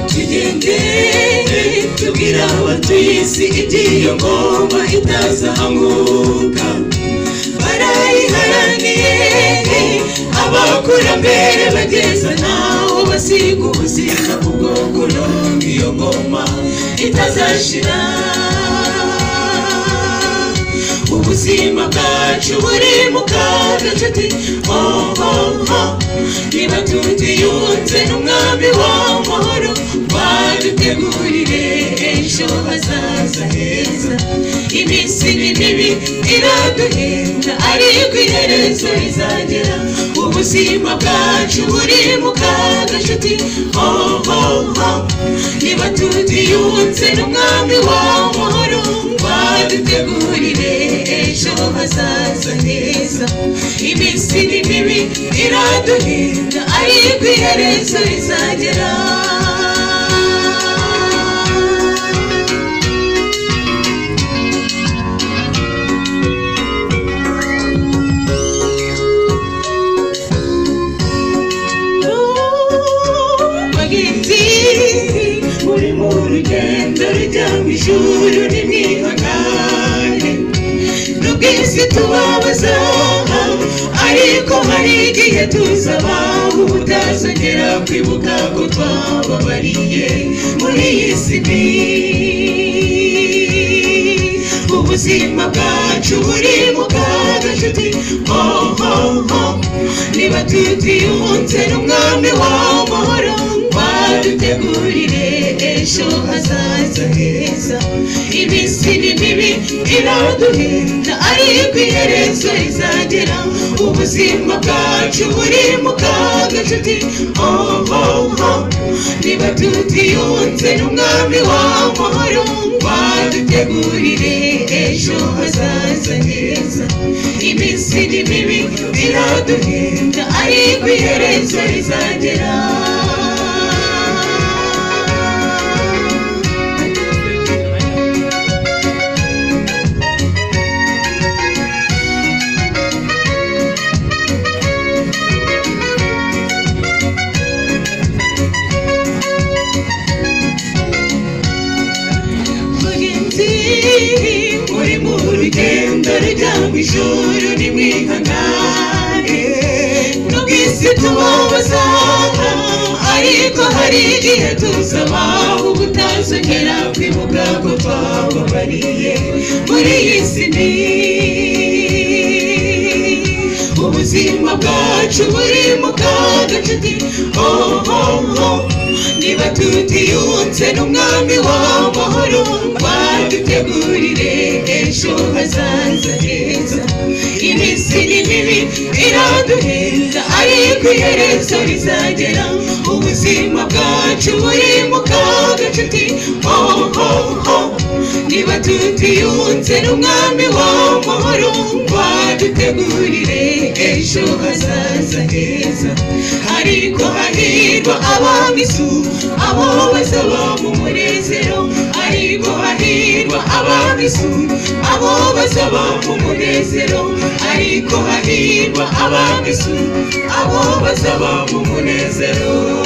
tugende tubwira abatuye isi iby'iyo ngoma itazahamuka barayiharaniye abakurambere bageza naho basiga ubuzima ubwo burundu iyo ngoma itazashira ubuzima bwacu buri mu kaga nshuti oho niba tutiyunze n'umwami w'amahoro badutegurire ejo hazaza heza iminsi ni mibi iraduhenda ariko iherezo rizagera ubuzima bwacu buri mu kaga nshuti oho niba tutiyunze n'umwami w'amahoro badutegurire ejo hazaza heza iminsi ni mibi iraduhinda ariko iherezo rizagera bagiti muri mu rugendo rujya mu ijuru nimwihangane n'ubwisi tubabaza ariko hari igihe tuzaba ubutazongera kwibuka ko twababariye muri iyi si mbi ubuzima bwacu buri mu kaga nshuti oho niba tutiyunze n'umwami w'amahoro badutegurire ejo hazaza heza iminsi ni mibi iraduhinda ariko iherezo rizagera ubuzima bwacu buri mu kaga nshuti oho niba tutiyunze n'umwami w'amahoro badutegurire ejo hazaza heza iminsi ni mibi iraduhinda ariko iherezo rizagera bagenzi muri mu rugendo rujya mu ijuru nimwihangane n'ubwisi tubabuza ariko hari igihe tuzaba ubutazongera kwibuka ko twababariye muri iyi si mbi ubuzima bwacu buri mu kaga nshuti oho niba tutiyunze n'umwami w'amahoro badutegurire ejo hazaza heza iminsi ni mibi iraduhenda ariko iherezo rizagera ubuzima bwacu buri mu kaga nshuti oho niba tutiyunze n'umwami w'amahoro badutegurire ejo hazaza heza ariko hahirwa abamisu abo bazaba mu munezero ariko hahirwa abamisu abo bazaba mu munezero ariko hahirwa abamisu abo bazaba mu munezero